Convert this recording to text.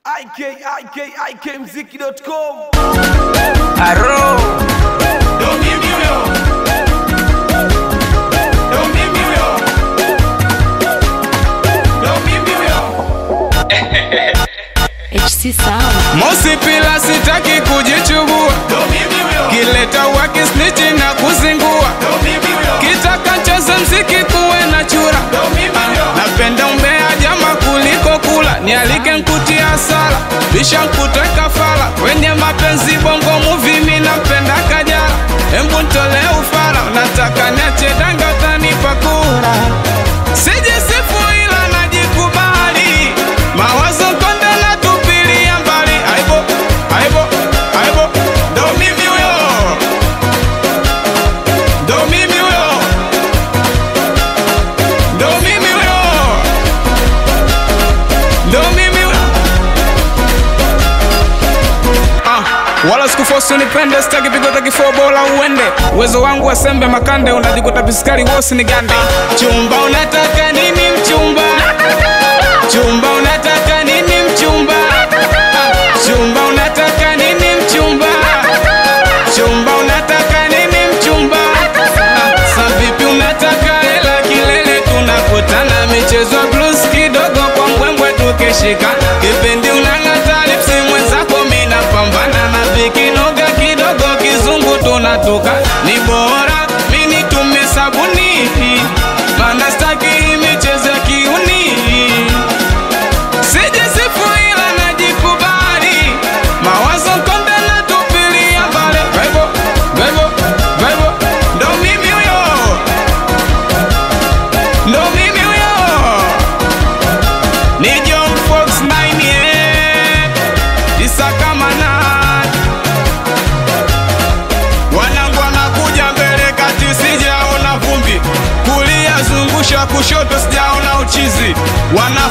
ikikmziki.com Aro, Ndo mimi huyo. Ndo mimi huyo. Ndo mimi huyo. HC Sound. Mosi pila sitaki kujichubua, Ndo mimi huyo. kileta wakisniti na kuzingua, Ndo mimi huyo. kitaka cheza mziki kuwe na chura. Ndo mimi huyo. Napenda umbea jama kuliko kula, nialike nkutia sala, bisha nkuteka fala, kwenye mapenzi bongo movie mi napenda kajala, embu ntole ufala, nataka niache danga utanipa kura, sijisifu ila najikubali, mawazo konde na tupilia mbali, aibo aibo aibo, Ndo mimi huyo. ndo mimi huyo, Ndo mimi huyo. ndo mimi huyo. Ah, wala sikufosi unipende, sitaki pigo takifo bora uende. Uwezo wangu wa sembe makande, unajikuta piskari wosi ni gande. Chumba unataka nini mchumba? Chumba unataka nini mchumba? Ah, Chumba unataka nini mchumba? Chumba unataka nini mchumba? Ah, Sa vipi unataka hela kilele tunakutana michezo ya blues kidogo kwa mbwembwe tukishika kipindi unang'ata lipsi mwenzako mina pambana na vikinoga kidogo kizungu tunatoka ni bora mini tume sabuni mana staki hii michezo ya kiuni sijisifu ila najikubali mawazo konde na tupilia mbali Bebo, bebo, bebo, ndo mimi huyo ndo mimi huyo ni John Fox 9 yeah. isakamana wanangu wanakuja mbele kati sijaona vumbi kulia zungusha kushoto sijaona uchizi wana